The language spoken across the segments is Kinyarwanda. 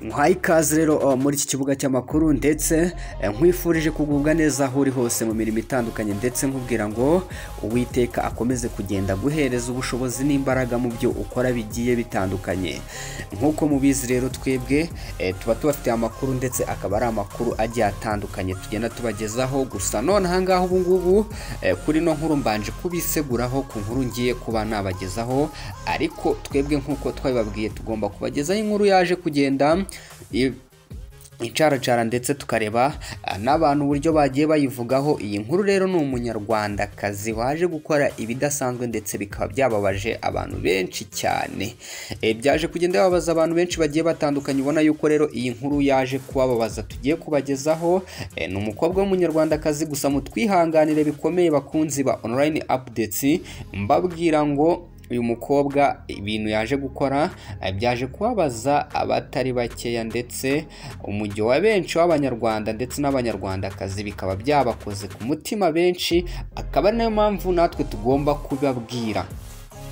nkwaye ikaze rero uh, muri iki kibuga cy'amakuru ndetse eh, nkwifurije kugubwa neza aho uri hose mu mirimo itandukanye ndetse nkubwira ngo uwiteka akomeze kugenda aguhereza ubushobozi n'imbaraga mu byo ukora bigiye bitandukanye nk'uko mubizi rero twebwe eh, tuba tubafitiye amakuru ndetse akaba ari amakuru agiye atandukanye tugenda tubagezaho gusa none ahangaha ubungubu eh, kuri no nkuru mbanje kubiseguraho ku nkuru ngiye kuba nabagezaho ariko twebwe nk'uko twabibabwiye tugomba kubagezaho inkuru yaje kugenda i- insharacara ndetse tukareba ah, n'abantu uburyo bagiye bayivugaho iyi nkuru rero ni umunyarwandakazi waje gukora ibidasanzwe ndetse bikaba byababaje abantu benshi cyane Eh, byaje kugenda babaza abantu benshi bagiye batandukanye ubona yuko rero iyi nkuru yaje kubababaza tugiye kubagezaho Eh, ni umukobwa w'umunyarwandakazi gusa mutwihanganire bikomeye bakunzi ba online updates mbabwira ngo uyu mukobwa ibintu yaje gukora eh, byaje kubabaza abatari bakeya ndetse umujyo wa benshi w'abanyarwanda ndetse n'abanyarwandakazi bikaba byabakoze ku mutima benshi akaba ari nayo mpamvu natwe tugomba kubabwira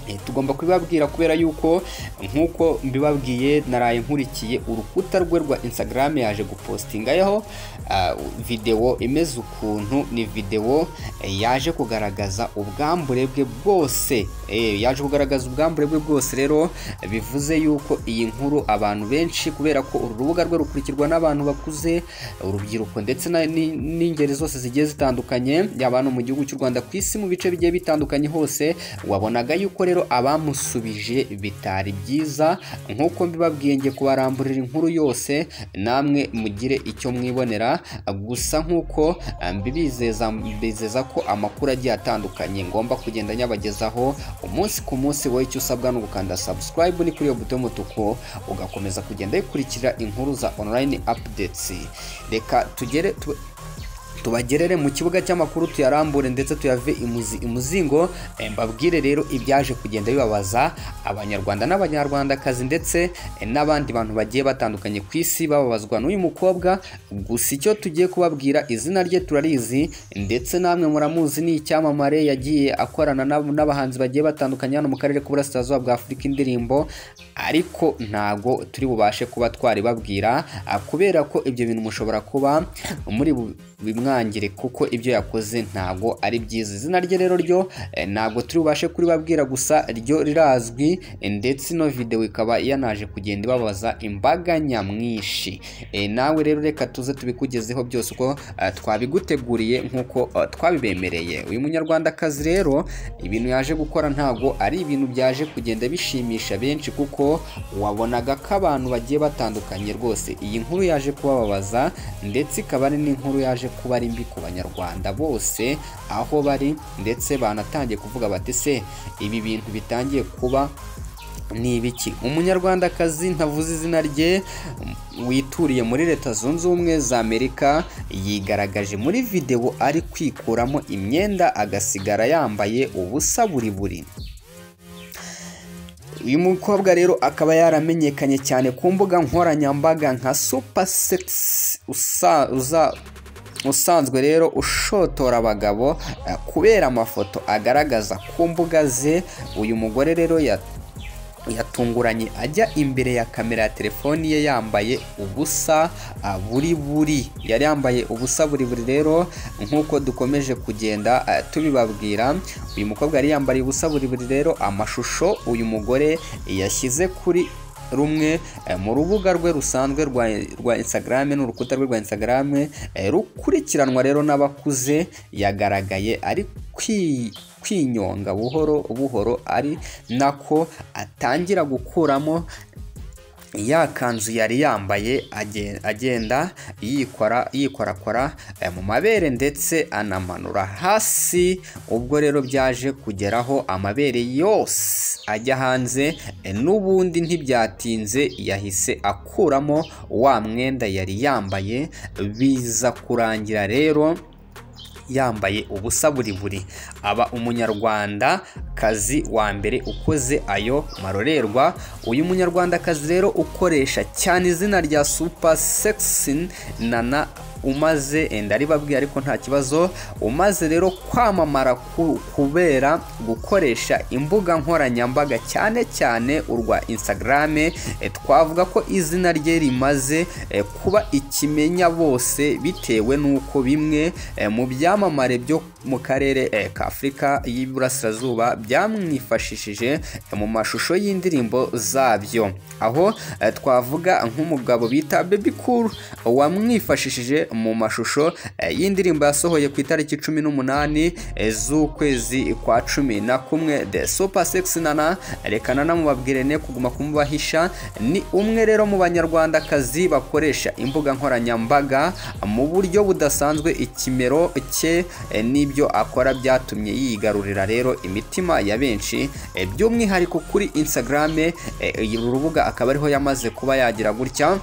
Eh, tugomba kubibabwira kubera yuko nk'uko mbibabwiye naraye nkurikiye urukuta rwe rwa instagram yaje gupostingaho ah, videwo imeze ukuntu ni videwo eh, yaje kugaragaza ubwambure bwe bwose Eh, yaje kugaragaza ubwambure bwe bwose rero bivuze yuko iyi nkuru abantu benshi kubera ko uru rubuga rwe rukurikirwa n'abantu bakuze urubyiruko ndetse na- ni- n'ingeri zose zigiye zitandukanye yaba no mu gihugu cy'u Rwanda ku isi mu bice bigiye bitandukanye hose wabonaga yuko rero abamusubije bitari byiza nk'uko mbibabwiye ngiye kubaramburira inkuru yose namwe mugire icyo mwibonera gusa nk'uko eh, mbibizeza mbizeza ko amakuru agiye atandukanye ngomba kugenda nyabagezaho umunsi ku munsi wowe icyo usabwa ni ugukanda subscribe ni kuri iyo buto y'umutuku ugakomeza kugenda yikurikira inkuru za online updates reka tugere tu- tubagerere mu kibuga cy'amakuru tuyarambure ndetse tuyave imuzi imuzingo eh, mbabwire rero ibyaje kugenda bibabaza abanyarwanda n'abanyarwandakazi ndetse eh, n'abandi bantu bagiye batandukanye ku isi bababazwa n'uyu mukobwa gusa icyo tugiye kubabwira izina rye turarizi ndetse namwe muramuzi ni icyamamare yagiye akorana n'ab- n'abahanzi bagiye batandukanye hano mu karere k'uburasirazuba bwa afurika indirimbo ariko ntago turi bubashe kuba twaribabwira ah, kubera ko ibyo bintu mushobora kuba muri bu- bimwangire kuko ibyo yakoze ntago ari byiza izina rye rero ryo eh, ntago turi bubashe kuribabwira gusa ryo rirazwi eh, ndetse ino videwo ikaba yanaje kugenda ibabaza imbaga nyamwinshi Eh, nawe rero reka tuze tubikugezeho byose uko eh, twabiguteguriye nk'uko eh, twabibemereye uyu munyarwandakazi rero ibintu yaje gukora ntago ari ibintu byaje kugenda bishimisha benshi kuko wabonaga ko abantu bagiye batandukanye rwose iyi nkuru yaje kubababaza ndetse ikaba ari n'inkuru yaje kuba ari mbi ku banyarwanda bose aho bari ndetse banatangiye kuvuga bati se ibi bintu bitangiye kuba ni ibiki umunyarwandakazi ntavuze izina rye wituriye muri leta zunze ubumwe za amerika yigaragaje muri videwo ari kwikuramo imyenda agasigara yambaye ubusa buri buri uyu mukobwa rero akaba yaramenyekanye cyane ku mbuga nkoranyambaga nka super sex usa, uza, usanzwe rero ushotora abagabo eh, kubera amafoto agaragaza ku mbuga ze uyu mugore rero ya yatunguranye ajya imbere ya kamera ya telefoni ye yambaye ubusa ah, buri buri yari yambaye ubusa buri buri rero nk'uko dukomeje kugenda ah, tubibabwira uyu mukobwa yari yambariye ubusa buri buri rero amashusho uyu mugore yashyize kuri rumwe eh, mu rubuga rwe rusanzwe rwa, rwa Instagram n'urukuta rwe rwa Instagram eh, rukurikiranwa rero n'abakuze yagaragaye ari kwi kwinyonga buhoro buhoro ari nako atangira gukuramo ya kanzu yari yambaye agen- agenda yikora yikorakora eh, mu mabere ndetse anamanura hasi ubwo rero byaje kugeraho amabere yose ajya hanze eh, n'ubundi ntibyatinze yahise akuramo wa mwenda yari yambaye biza kurangira rero yambaye ubusa buri buri aba umunyarwandakazi wa mbere ukoze ayo marorerwa uyu munyarwandakazi rero ukoresha cyane izina rya super sexy nana umaze eh, ndaribabwiye ariko nta kibazo umaze rero kwamamara ku- kubera gukoresha imbuga nkoranyambaga cyane cyane urwa Instagram eh, twavuga ko izina rye rimaze eh, kuba ikimenya bose bitewe n'uko bimwe eh, mu byamamare byo mu karere eh, ka Afurika y'Iburasirazuba byamwifashishije eh, mu mashusho y'indirimbo zabyo aho eh, twavuga nk'umugabo bita Baby Cool wamwifashishije mu mashusho eh, y'indirimbo yasohoye ku itariki cumi n'umunani eh, z'ukwezi kwa cumi na kumwe The Super Sexy Nana reka nanamubabwire ne kuguma kumubahisha ni umwe rero mu banyarwandakazi bakoresha imbuga nkoranyambaga mu buryo budasanzwe ikimero cye eh, n'ibyo akora byatumye yigarurira rero imitima ya benshi eh, by'umwihariko kuri Instagram eh, uru rubuga akaba ariho yamaze kuba yagira gutya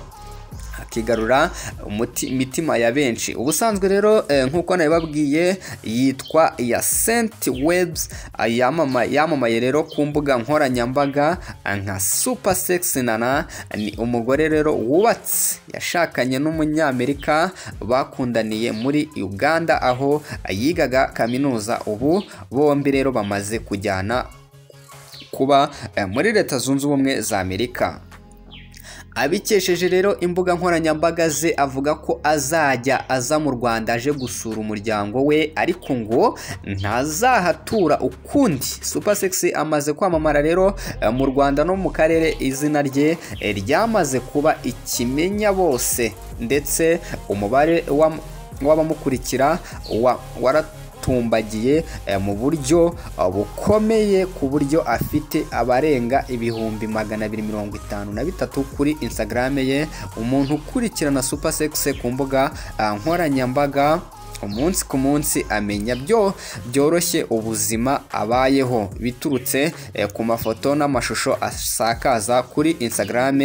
akigarura umuti- imitima ya benshi ubusanzwe rero eh, nk'uko nabibabwiye yitwa ya Saint Webs eh, yamama- yamamaye rero ku mbuga nkoranyambaga eh, nka Super Sexy Nana ni umugore rero wubatse yashakanye n'umunyamerika bakundaniye muri Uganda aho eh, yigaga kaminuza ubu bombi rero bamaze kujyana kuba eh, muri leta zunze ubumwe za Amerika abikesheje rero imbuga nkoranyambaga ze avuga ko azajya aza mu rwanda aje gusura umuryango we ariko ngo ntazahatura ukundi super sexy amaze kwamamara rero eh, mu rwanda no mu karere izina rye eh, ryamaze kuba ikimenya bose ndetse umubare w'am- w'abamukurikira wa- wara tumbagiye mu buryo eh, bukomeye ku buryo afite abarenga ibihumbi magana abiri mirongo itanu na bitatu kuri Instagram ye umuntu ukurikirana super sexy ku mbuga eh, nkoranyambaga umunsi ku munsi amenya byo byoroshye ubuzima abayeho biturutse eh, ku mafoto n'amashusho asakaza kuri Instagram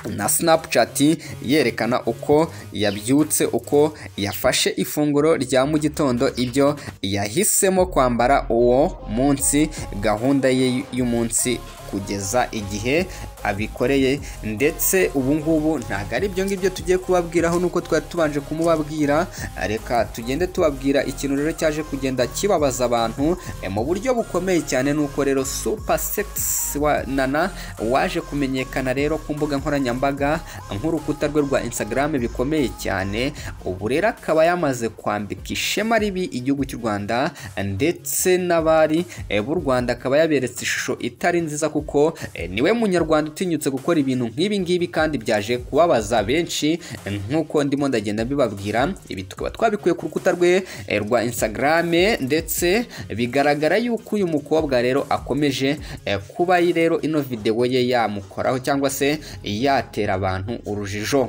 na Snapchat yerekana uko yabyutse uko yafashe ifunguro rya mu gitondo ibyo yahisemo kwambara uwo munsi gahunda ye y'umunsi kugeza igihe abikoreye ndetse ubu ngubu ntabwo ari ibyo ngibyo tugiye kubabwiraho nuko twari tubanje kumubabwira reka tugende tubabwira ikintu rero cyaje kugenda kibabaza abantu eh, mu buryo bukomeye cyane nuko rero super sexy wa nana waje kumenyekana rero ku mbuga nkoranyambaga nk'urukuta rwe rwa Instagram bikomeye cyane ubu rero akaba yamaze kwambika ishema ribi igihugu cy'u Rwanda ndetse n'abari eh, b'u Rwanda akaba yaberetse ishusho itari nziza kuko eh, niwe munyarwanda utinyutse gukora ibintu nk'ibi ngibi kandi byaje kubabaza benshi eh, nk'uko ndimo ndagenda mbibabwira ibi tukaba twabikuye ku rukuta rwe eh, rwa Instagram ndetse bigaragara yuko uyu mukobwa rero akomeje eh, kuba rero ino video ye yamukoraho cyangwa se yatera abantu urujijo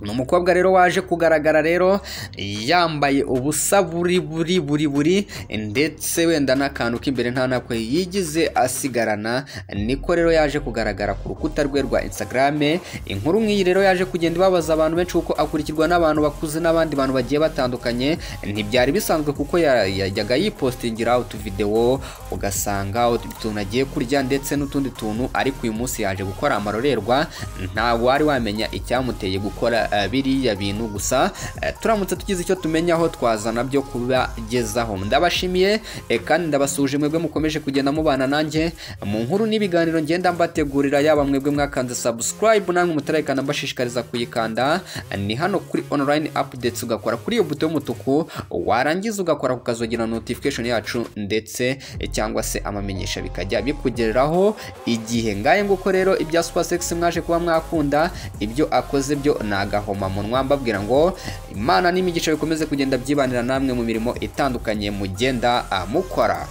ni umukobwa rero waje kugaragara rero yambaye ubusa buri buri buri buri ndetse wenda n'akantu k'imbere nta nakwe yigize asigarana niko rero yaje kugaragara ku rukuta rwe rwa Instagram inkuru nk'iyi rero yaje kugenda ibabaza abantu benshi kuko akurikirwa n'abantu bakuze n'abandi bantu bagiye batandukanye ntibyari bisanzwe kuko ya- yajyaga yipostingira utuvidewo ugasanga utuntu agiye kurya ndetse n'utundi tuntu ariko uyu munsi yaje gukora amarorerwa ntabwo wari wamenya icyamuteye gukora eh, biriya bintu gusa eh, turamutse tugize icyo tumenyaho twazana byo kubagezaho ndabashimiye eh, kandi ndabasuje mwebwe mukomeje kugenda mubana nanjye mu nkuru n'ibiganiro ngenda mbategurira yaba mwebwe mwakanze subscribe namwe mutarayikanda mbashishikariza kuyikanda ni hano kuri online updates ugakora kuri iyo buto y'umutuku warangiza ugakora kukazogira notification yacu ndetse eh, cyangwa se amamenyesha bikajya bikugereraho igihe ngaye nguko rero ibya super sex mwaje kuba mwakunda ibyo akoze byo ni agahomamunwa mbabwira ngo imana n'imigisha bikomeze kugenda byibanira namwe mu mirimo itandukanye mugenda ah, mukora